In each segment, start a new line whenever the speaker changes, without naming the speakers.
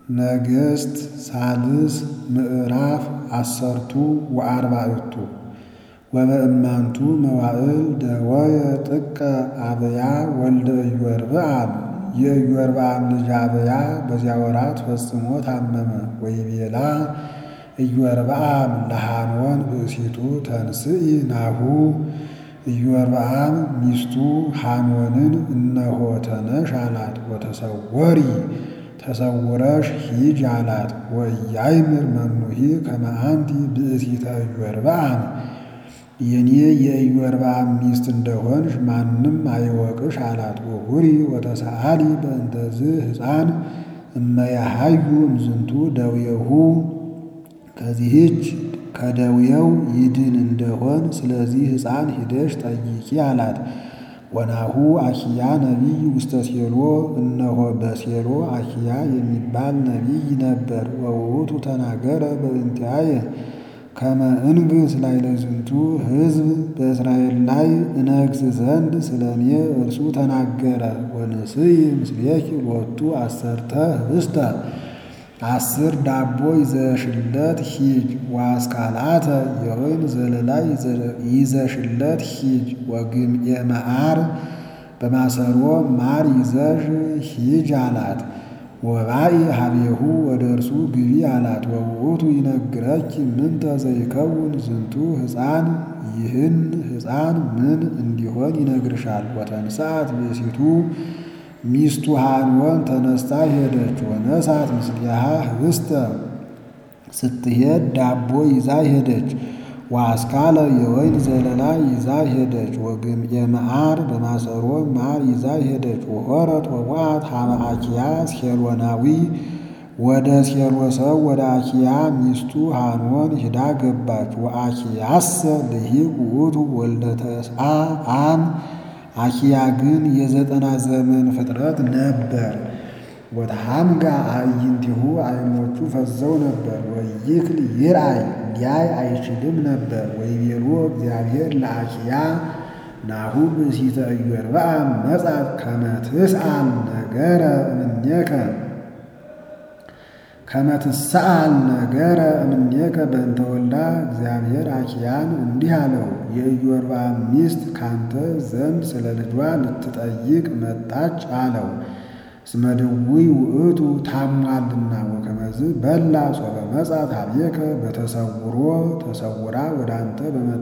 ነገሥት ሳልስ ምዕራፍ አሰርቱ ወአርባዕቱ ወበእማንቱ መዋዕል ደወየ ጥቀ አብያ ወልደ ኢዮርብዓም የኢዮርብዓም ልጅ አብያ በዚያ ወራት ፈጽሞ ታመመ። ወይቤላ ኢዮርብዓም ለሐኖን ብእሲቱ ተንስኢ ናሁ ኢዮርብዓም ሚስቱ ሐኖንን እነሆ ተነሽ አላት። ወተሰወሪ ተሰውረሽ ሂጅ አላት። ወኢያእምር መኑሂ ከመ አንቲ ብእሲተ ኢዮርብዓም የኔ የኢዮርብዓም ሚስት እንደሆንሽ ማንም አይወቅሽ አላት። ወሁሪ ወተሰአሊ በእንተዝ ሕፃን እመያሃዩ እምዝንቱ ደዌሁ ከዚህች ከደዌው ይድን እንደሆን ስለዚህ ሕፃን ሂደሽ ጠይቂ አላት። ወናሁ አኪያ ነቢይ ውስተ ሴሎ እነሆ በሴሎ አኪያ የሚባል ነቢይ ነበር። ወውእቱ ተናገረ በእንቲአየ ከመ እንግሥ ላዕለ ዝንቱ ሕዝብ በእስራኤል ላይ እነግሥ ዘንድ ስለ እኔ እርሱ ተናገረ። ወንስይ ምስሌኪ ሎቱ አሰርተ ህብስተ አስር ዳቦ ይዘሽለት ሂጅ። ወአስካላተ የወይን ዘለላ ይዘሽለት ሂጅ። ወግምኤ መዓር በማሰሮ ማር ይዘሽ ሂጅ አላት። ወባኢ ሀቤሁ ወደ እርሱ ግቢ አላት። ወውእቱ ይነግረኪ ምንተ ዘይከውን ዝንቱ ሕፃን ይህን ሕፃን ምን እንዲሆን ይነግርሻል። ወተንሥአት ብእሲቱ ሚስቱ ሐኖን ተነስታ ሄደች። ወነሳት ምስሊሃ ህብስተ ስትሄድ ዳቦ ይዛ ሄደች። ወአስካለ የወይን ዘለላ ይዛ ሄደች። ወግምኤ መዓር በማሰሮ ማር ይዛ ሄደች። ወሖረት ወወአት ሀበ አኪያ ሴሎናዊ ወደ ሴሎ ሰው ወደ አኪያ ሚስቱ ሐኖን ሂዳ ገባች። ወአኪያሰ ልሂቅ ውእቱ ወልደ ተስዓ አም አኪያ ግን የዘጠና ዘመን ፍጥረት ነበር። ወተሐምጋ አዕይንቲሁ ዓይኖቹ ፈዘው ነበር። ወይክል ይርአይ ሊያይ አይችልም ነበር። ወይቤሎ እግዚአብሔር ለአኪያ ናሁ ብእሲተ ኢዮርብዓም መጻት ከመ ትስአል ነገረ እምኔከ ከመ ትስአል ነገረ እምኔከ በእንተ ወልዳ እግዚአብሔር አኪያን እንዲህ አለው፣ የኢዮርብዓም ሚስት ካንተ ዘንድ ስለ ልጇ ልትጠይቅ መጣች አለው። እስመ ድውይ ውእቱ ታሟልና። ወከመዝ በላ ሶበ መጻት ኀቤከ በተሰውሮ ተሰውራ ወደ አንተ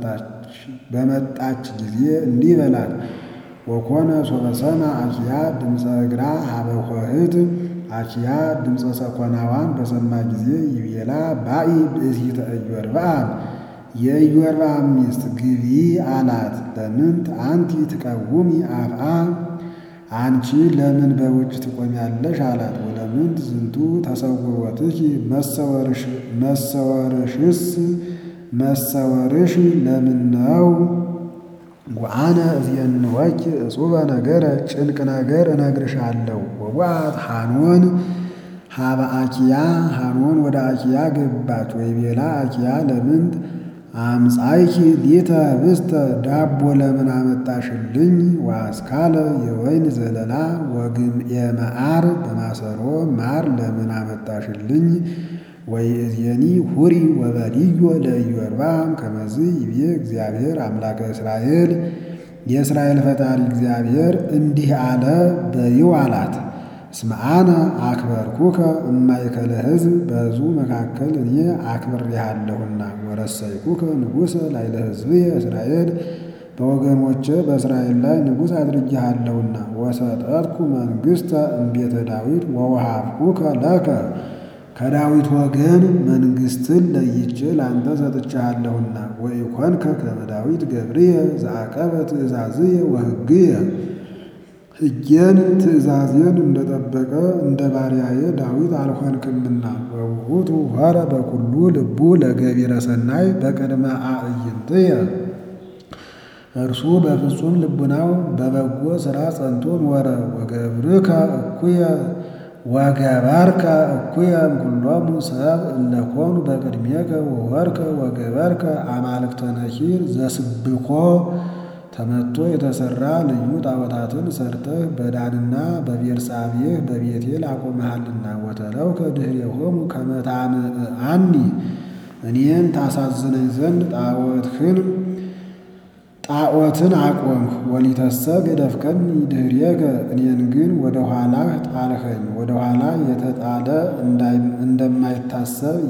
በመጣች ጊዜ እንዲህ በላት። ወኮነ ሶበ ሰማ አኪያ ድምፀ እግራ ሀበ ኆኅት አኪያ ድምፀ ሰኮናዋን በሰማ ጊዜ ይቤላ ባኢ ብእሲተ ኢዮርብዓም የኢዮርብዓም ሚስት ግቢ አላት። ለምንት አንቲ ትቀውሚ አፍአ አንቺ ለምን በውጭ ትቆሚያለሽ? አላት። ወለምንት ዝንቱ ተሰውሮትኪ መሰወርሽስ መሰወርሽ ለምን ነው? ወአነ እዜንወኪ እጹበ ነገረ ጭንቅ ነገር እነግርሻለሁ። ወወአት ሐኖን ሀበ አኪያ ሐኖን ወደ አኪያ ገባች። ወይቤላ አኪያ ለምንት አምጻይኪ ሊተ ህብስተ ዳቦ ለምን አመጣሽልኝ? ወአስካለ የወይን ዘለላ ወግምኤ መዓር በማሰሮ ማር ለምን አመጣሽልኝ? ወይእዜኒ ሁሪ ወበልዮ ለኢዮርብዓም ከመዝ ይቤ እግዚአብሔር አምላከ እስራኤል የእስራኤል ፈጣሪ እግዚአብሔር እንዲህ አለ በይው አላት። እስመ አነ አክበርኩከ እማእከለ ሕዝብ በሕዝቡ መካከል እኔ አክብሬሃለሁና። ወረሰይኩከ ንጉሠ ላዕለ ሕዝብየ እስራኤል በወገኖቼ በእስራኤል ላይ ንጉሥ አድርጌሃለሁና። ወሰጠትኩ መንግሥተ እምቤተ ዳዊት ወወሃብኩከ ለከ ከዳዊት ወገን መንግሥትን ለይቼ ለአንተ ሰጥቼሃለሁና። ወኢኮንከ ከመ ዳዊት ገብርየ ዘአቀበ ትእዛዝየ ወሕግየ ሕጌን ትእዛዜን እንደጠበቀ እንደ ባሪያዬ ዳዊት አልሆንክምና። ወውእቱ ሆረ በኩሉ ልቡ ለገቢረ ሰናይ በቅድመ አዕይንትየ እርሱ በፍጹም ልቡናው በበጎ ሥራ ጸንቶ ኖረ። ወገብርከ እኩየ ወገበርከ እኩየ እምኩሎሙ ሰብ እለኮኑ በቅድሜከ ወወርከ ወገበርከ አማልክተ ነኪር ዘስብኮ ተመቶ የተሰራ ልዩ ጣዖታትን ሰርተህ በዳንና በቤርሳቤህ በቤቴል አቆመሃልና ወተለውከ ድኅሬሆሙ ከመ ታምዕአኒ እኔን ታሳዝነኝ ዘንድ ጣዖትህን ጣዖትን አቆምህ። ወሊተሰ ገደፍከኒ ድኅሬከ እኔን ግን ወደ ኋላህ ጣልኸኝ። ወደ ኋላ የተጣለ እንደማይታሰብ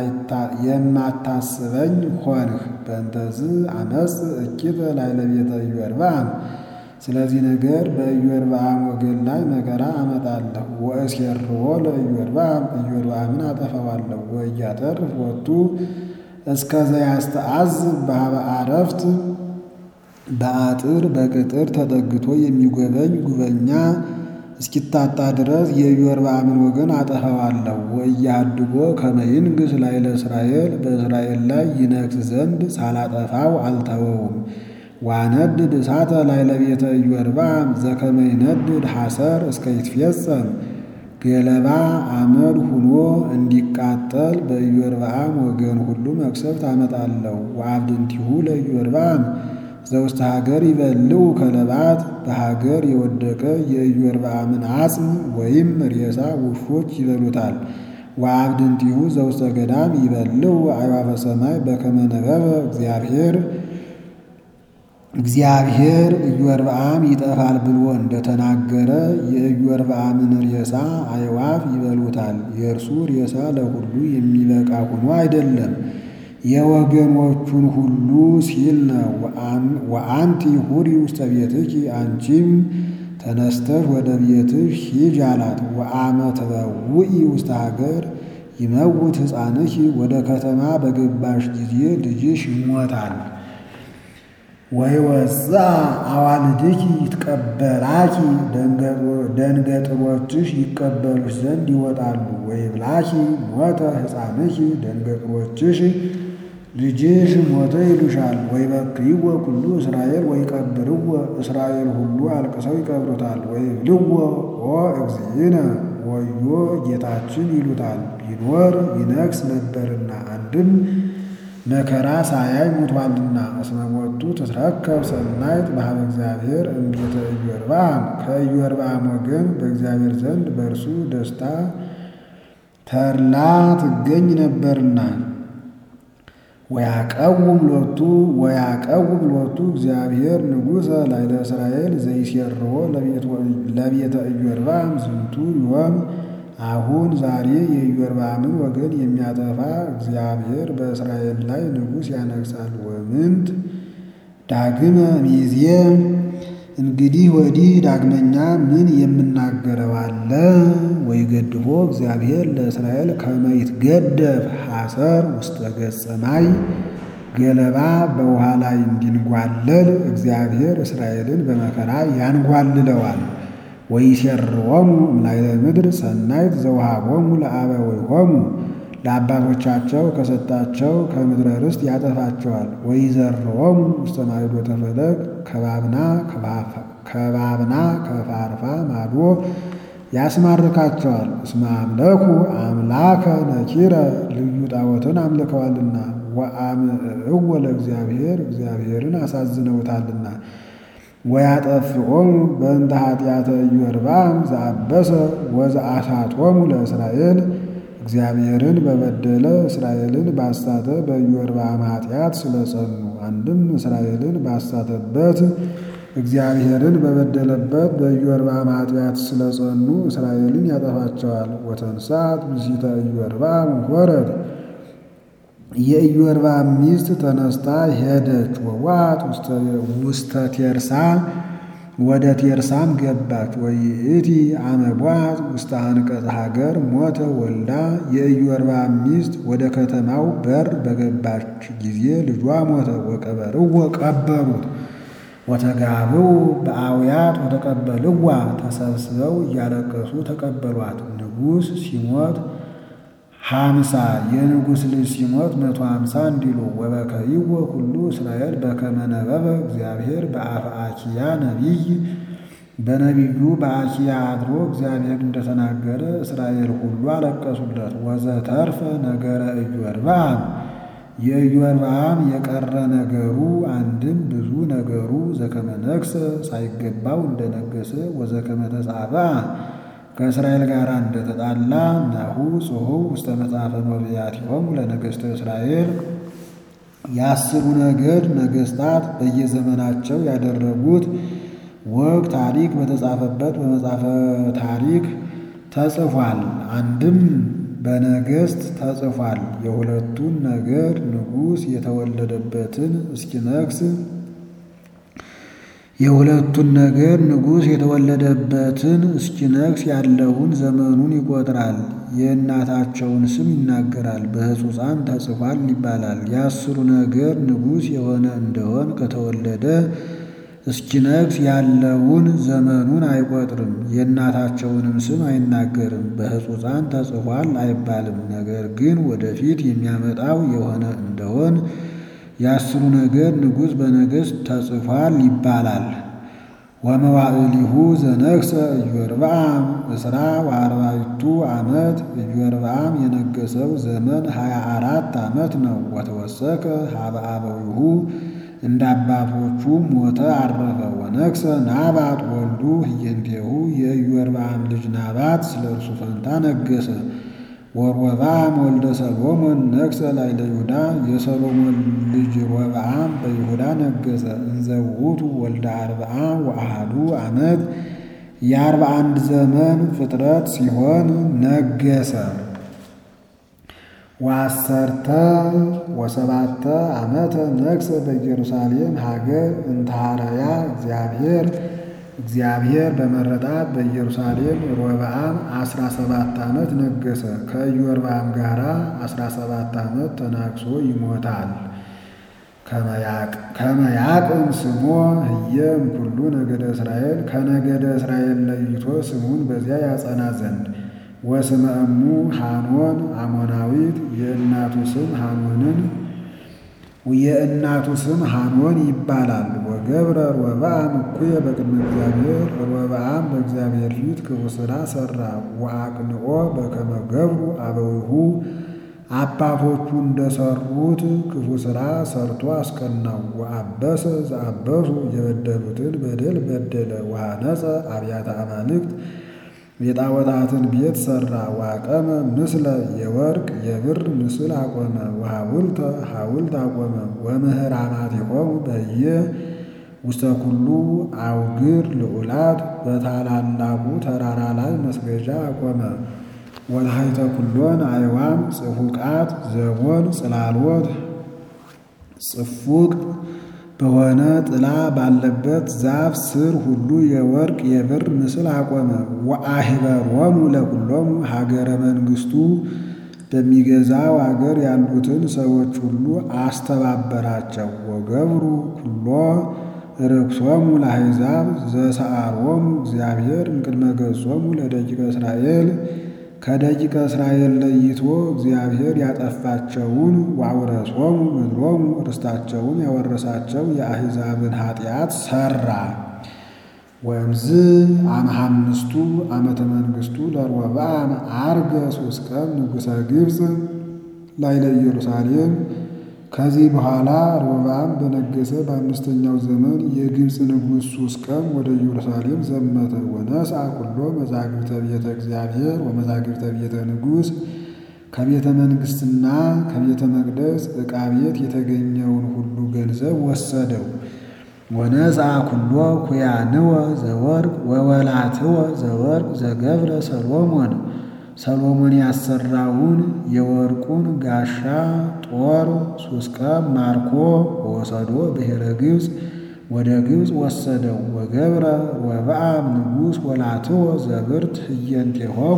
የማታስበኝ ሆንህ። በእንተዝ አመፅ እኪተ ላዕለ ቤተ ኢዮርብዓም ስለዚህ ነገር በኢዮርብዓም ወገን ላይ መከራ አመጣለሁ። ወእሴርዎ ለኢዮርብዓም ኢዮርብዓምን አጠፋዋለሁ። ወኢያተርፍ ሎቱ እስከ ዘያስተአዝብ በኀበ ዓረፍት በአጥር በቅጥር ተጠግቶ የሚጎበኝ ጉበኛ እስኪታጣ ድረስ የኢዮርብዓምን ወገን አጠፋዋለሁ። ወኢያድጎ ከመ ይንግሥ ላዕለ እስራኤል በእስራኤል ላይ ይነግሥ ዘንድ ሳላጠፋው አልተወውም። ዋነድድ እሳተ ላዕለ ቤተ ኢዮርብዓም ዘከመ ይነድድ ሐሰር እስከ ይትፌጸም ገለባ አመድ ሁኖ እንዲቃጠል በኢዮርብዓም ወገን ሁሉ መቅሰፍት አመጣለሁ። ወአብድንቲሁ ለኢዮርብዓም ዘውስተ ሀገር ይበልዑ ከለባት በሀገር የወደቀ የኢዮርብዓምን አጽም ወይም ሬሳ ውሾች ይበሉታል። ወአብድንቲሁ ዘውስተ ገዳም ይበልዑ አዕዋፈ ሰማይ በከመ ነበበ እግዚአብሔር እግዚአብሔር ኢዮርብዓም ይጠፋል ብሎ እንደተናገረ የኢዮርብዓምን ሬሳ አዕዋፍ ይበሉታል። የእርሱ ሬሳ ለሁሉ የሚበቃ ሆኖ አይደለም የወገኖቹን ሁሉ ሲል ነው። ወአንቲ ሁሪ ውስተ ቤትኪ አንቺም ተነስተሽ ወደ ቤትሽ ሂጅ አላት። ወአመ ትበውኢ ውስተ ሀገር ይመውት ሕፃንኪ ወደ ከተማ በገባሽ ጊዜ ልጅሽ ይሞታል። ወይወፅአ አዋልድኪ ይትቀበላኪ ደንገጥሮችሽ ይቀበሉሽ ዘንድ ይወጣሉ። ወይብላኪ ሞተ ሕፃንኪ ደንገጥሮችሽ ልጅሽ ሞተ ይሉሻል። ወይበክይዎ ኩሉ እስራኤል ወይቀብርዎ እስራኤል ሁሉ አልቅሰው ይቀብሩታል። ወይብልዎ ኦ እግዚእነ ወዮ ጌታችን ይሉታል። ቢኖር ይነግስ ነበርና አንድም መከራ ሳያይ ሙቷልና። እስመ ሞቱ ትትረከብ ሰናይት በኀበ እግዚአብሔር እምቤተ ኢዮርብዓም ከኢዮርብዓም ወገን በእግዚአብሔር ዘንድ በእርሱ ደስታ ተድላ ትገኝ ነበርና። ወያቀውም ሎቱ ወያቀውም ሎቱ እግዚአብሔር ንጉሠ ላዕለ እስራኤል ዘይሴርዎ ለቤተ ኢዮርብዓም ዝንቱ ዮም አሁን ዛሬ የኢዮርብዓምን ወገን የሚያጠፋ እግዚአብሔር በእስራኤል ላይ ንጉሥ ያነግሣል። ወምንት ዳግመ ሚዜ እንግዲህ ወዲህ ዳግመኛ ምን የምናገረው አለ? ወይገድፎ እግዚአብሔር ለእስራኤል ከመ ይትገደፍ ሐሰር ውስተ ገጸ ማይ ገለባ በውሃ ላይ እንዲንጓለል እግዚአብሔር እስራኤልን በመከራ ያንጓልለዋል። ወይሴርዎሙ እምላዕለ ምድር ሰናይት ዘውሃቦሙ ለአበዊሆሙ ለአባቶቻቸው ከሰጣቸው ከምድረ ርስት ያጠፋቸዋል። ወይዘርዎሙ ውስተ ማዕዶተ ፈለግ ከባብና ከባብና ከፋርፋ ማዶ ያስማርካቸዋል። እስመ አምለኩ አምላከ ነኪረ ልዩ ጣዖትን አምልከዋልና ወአምዕእዎ ለእግዚአብሔር እግዚአብሔርን አሳዝነውታልና። ወያጠፍኦሙ በእንተ ኃጢአተ ኢዮርብዓም ዘአበሰ ወዘአሳቶሙ ለእስራኤል እግዚአብሔርን በበደለ እስራኤልን ባሳተ በኢዮርብዓም ኃጢአት ስለጸኑ። አንድም እስራኤልን ባሳተበት እግዚአብሔርን በበደለበት በኢዮርብዓም ኃጢአት ስለጸኑ እስራኤልን ያጠፋቸዋል። ወተንሣት ብእሲተ ኢዮርብዓም ሆረት የኢዮርብዓም ሚስት ተነስታ ሄደች። ወዋት ውስተ ቴርሳ ወደ ቴርሳም ገባች። ወይእቲ አመቧት ውስተ አንቀጸ ሀገር ሞተ ወልዳ የኢዮርብዓም ሚስት ወደ ከተማው በር በገባች ጊዜ ልጇ ሞተ። ወቀበርዎ ቀበሩት። ወተጋብኡ በአውያት ወተቀበልዋ ተሰብስበው እያለቀሱ ተቀበሏት። ንጉሥ ሲሞት ሀምሳ የንጉሥ ልጅ ሲሞት መቶ ሀምሳ እንዲሉ ወበከይዎ ሁሉ እስራኤል በከመ ነበበ እግዚአብሔር በአፈ አኪያ ነቢይ በነቢዩ በአኪያ አድሮ እግዚአብሔር እንደተናገረ እስራኤል ሁሉ አለቀሱለት። ወዘተርፈ ነገረ ኢዮርብዓም የኢዮርብዓም የቀረ ነገሩ አንድም ብዙ ነገሩ ዘከመ ነግሠ ሳይገባው እንደነገሰ ወዘከመ ተጻብአ ከእስራኤል ጋር እንደተጣላ ናሁ ጽሑፍ ውስተ መጽሐፈ መብያቲሆሙ ለነገሥተ እስራኤል የአስሩ ነገድ ነገሥታት በየዘመናቸው ያደረጉት ወግ ታሪክ በተጻፈበት በመጽሐፈ ታሪክ ተጽፏል። አንድም በነገሥት ተጽፏል። የሁለቱን ነገድ ንጉሥ የተወለደበትን እስኪነግስ የሁለቱን ነገድ ንጉሥ የተወለደበትን እስኪነግስ ያለውን ዘመኑን ይቆጥራል። የእናታቸውን ስም ይናገራል። በሕጹፃን ተጽፏል ይባላል። የአስሩ ነገድ ንጉሥ የሆነ እንደሆን ከተወለደ እስኪነግስ ያለውን ዘመኑን አይቆጥርም። የእናታቸውንም ስም አይናገርም። በሕጹፃን ተጽፏል አይባልም። ነገር ግን ወደፊት የሚያመጣው የሆነ እንደሆን የአስሩ ነገድ ንጉሥ በነገሥት ተጽፏል ይባላል። ወመዋዕሊሁ ዘነግሠ ኢዮርብዓም እስራ ወአርባዕቱ ዓመት ኢዮርብዓም የነገሰው ዘመን ሀያ አራት ዓመት ነው። ወተወሰከ ሀበ አበዊሁ እንደ አባቶቹ ሞተ አረፈ። ወነግሠ ናባጥ ወልዱ ህየንቴሁ የኢዮርብዓም ልጅ ናባጥ ስለ እርሱ ፈንታ ነገሰ። ወሮብዓም ወልደ ሰሎሞን ነግሠ ላዕለ ይሁዳ የሰሎሞን ልጅ ሮብዓም በይሁዳ ነገሰ። እንዘ ውእቱ ወልደ አርብዓ ወአሐዱ ዓመት የአርባ አንድ ዘመን ፍጥረት ሲሆን ነገሰ። ወአሰርተ ወሰባተ ዓመተ ነግሠ በኢየሩሳሌም ሀገር እንተሃረያ እግዚአብሔር እግዚአብሔር በመረጣት በኢየሩሳሌም ሮብዓም አስራ ሰባት ዓመት ነገሰ። ከኢዮርብዓም ጋር አስራ ሰባት ዓመት ተናግሶ ይሞታል። ከመያቅም ስሞ ህየ እምኩሉ ነገደ እስራኤል ከነገደ እስራኤል ለይቶ ስሙን በዚያ ያጸና ዘንድ ወስመ እሙ ሐኖን አሞናዊት የእናቱ ስም ሐኖንን የእናቱ ስም ሐኖን ይባላል። ወገብረ ሮብዓም እኩየ በቅድመ እግዚአብሔር ሮብዓም በእግዚአብሔር ፊት ክፉ ሥራ ሠራ። ወአቅንኦ በከመ ገብሩ አበዊሁ አባቶቹ እንደሠሩት ክፉ ሥራ ሠርቶ አስቀናው። ወአበሰ ዘአበሱ የበደሉትን በደል በደለ። ወሐነጸ አብያተ አማልክት የጣዖታትን ቤት ሠራ። ዋቀመ ምስለ የወርቅ የብር ምስል አቆመ። ወሐውልተ ሐውልት አቆመ። ወምህራማቲሆሙ በየ ውስተ ኩሉ አውግር ልዑላት በታላላቁ ተራራ ላይ መስገጃ አቆመ። ወታሕተ ኩሎን አይዋም ጽፉቃት ዘቦን ጽላሎት ጽፉቅ በሆነ ጥላ ባለበት ዛፍ ስር ሁሉ የወርቅ የብር ምስል አቆመ። ወአህበሮሙ ለኩሎሙ ሀገረ መንግሥቱ በሚገዛው አገር ያሉትን ሰዎች ሁሉ አስተባበራቸው። ወገብሩ ኩሎ ርክሶሙ ለአሕዛብ ዘሰአሮሙ እግዚአብሔር እምቅድመ ገጾሙ ለደቂቀ እስራኤል ከደቂቀ እስራኤል ለይቶ እግዚአብሔር ያጠፋቸውን ወአውረሶሙ ምድሮሙ ርስታቸውን ያወረሳቸው የአሕዛብን ኃጢአት ሠራ። ወእምዝ አምሃምስቱ ዓመተ መንግሥቱ ለሮብዓም ዐርገ ሶስት ቀን ንጉሠ ግብፅ ላዕለ ኢየሩሳሌም። ከዚህ በኋላ ሮብዓም በነገሰ በአምስተኛው ዘመን የግብፅ ንጉሥ ሶስት ቀን ወደ ኢየሩሳሌም ዘመተ። ወነስአ ኩሎ መዛግብተ ቤተ እግዚአብሔር ወመዛግብተ ቤተ ንጉሥ ከቤተ መንግሥትና ከቤተ መቅደስ ዕቃ ቤት የተገኘውን ሁሉ ገንዘብ ወሰደው። ወነስአ ኩሎ ኩያንወ ዘወርቅ ወወላትወ ዘወርቅ ዘገብረ ሰሎሞን ሰሎሞን ያሰራውን የወርቁን ጋሻ ጦር ሱስቀም ማርኮ ወሰዶ ብሔረ ግብፅ ወደ ግብፅ ወሰደው። ወገብረ ሮብዓም ንጉሥ ወላትወ ዘብርት ህየንቴሆሙ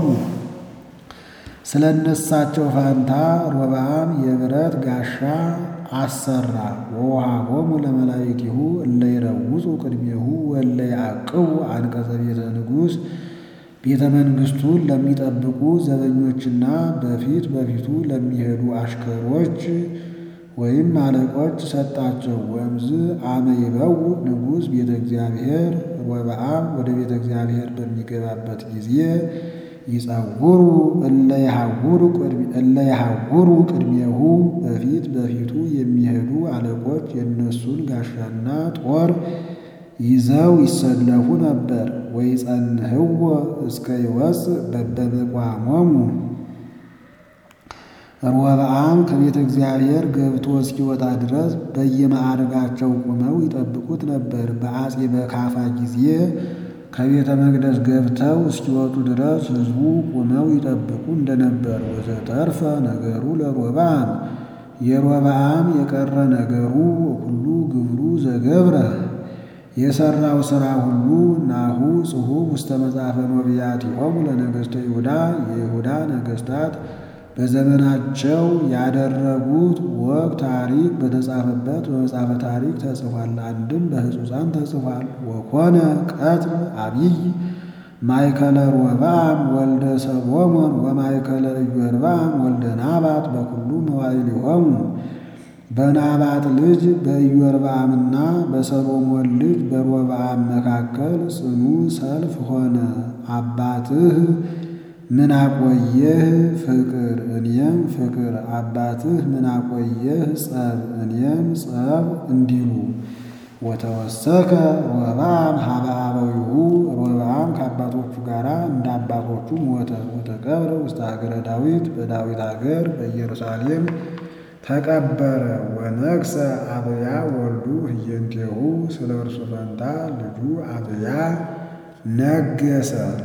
ስለ እነሳቸው ፋንታ ሮብዓም የብረት ጋሻ አሰራ። ወውሃቦሙ ለመላእክቲሁ እለ ይረውጹ ቅድሜሁ ወእለ ያዕቅቡ አንቀጸ ቤተ ንጉሥ ቤተ መንግሥቱን ለሚጠብቁ ዘበኞችና በፊት በፊቱ ለሚሄዱ አሽከሮች ወይም አለቆች ሰጣቸው። ወእምዝ አመ ይበውእ ንጉሥ ቤተ እግዚአብሔር ሮብዓም ወደ ቤተ እግዚአብሔር በሚገባበት ጊዜ ይጸውሩ እለ የሐውሩ ቅድሜሁ በፊት በፊቱ የሚሄዱ አለቆች የእነሱን ጋሻና ጦር ይዘው ይሰለፉ ነበር። ወይጸንህዎ እስከ ይወፅእ በበምቋሞሙ ሮብዓም ከቤተ እግዚአብሔር ገብቶ እስኪወጣ ድረስ በየማዕርጋቸው ቁመው ይጠብቁት ነበር። በአጼ በካፋ ጊዜ ከቤተ መቅደስ ገብተው እስኪወጡ ድረስ ሕዝቡ ቁመው ይጠብቁ እንደነበር። ወዘተርፈ ነገሩ ለሮብዓም የሮብዓም የቀረ ነገሩ ሁሉ ግብሩ ዘገብረ የሰራው ሥራ ሁሉ ናሁ ጽሑፍ ውስተ መጽሐፈ ነቢያቲሆሙ ለነገሥተ ይሁዳ የይሁዳ ነገሥታት በዘመናቸው ያደረጉት ወግ ታሪክ በተጻፈበት በመጽሐፈ ታሪክ ተጽፏል። አንድም በሕጹሳን ተጽፏል። ወኮነ ቀትል አብይ ማእከለ ሮብዓም ወልደ ሰሎሞን ወማእከለ ኢዮርብዓም ወልደ ናባጥ በኩሉ መዋዕሊሆሙ በናባጥ ልጅ በኢዮርብዓምና በሰሎሞን ልጅ በሮብዓም መካከል ጽኑ ሰልፍ ሆነ። አባትህ ምን አቆየህ ፍቅር እኔም ፍቅር፣ አባትህ ምን አቆየህ ጸብ እኔም ጸብ እንዲሉ። ወተወሰከ ሮብዓም ሀበ አበዊሁ ሮብዓም ከአባቶቹ ጋር እንደ አባቶቹ ሞተ። ወተቀብረ ውስተ ሀገረ ዳዊት በዳዊት ሀገር በኢየሩሳሌም ተቀበረ። ወነግሠ አብያ ወልዱ ህየንቴሁ ስለ እርሱ ፈንታ ልጁ አብያ ነገሰ።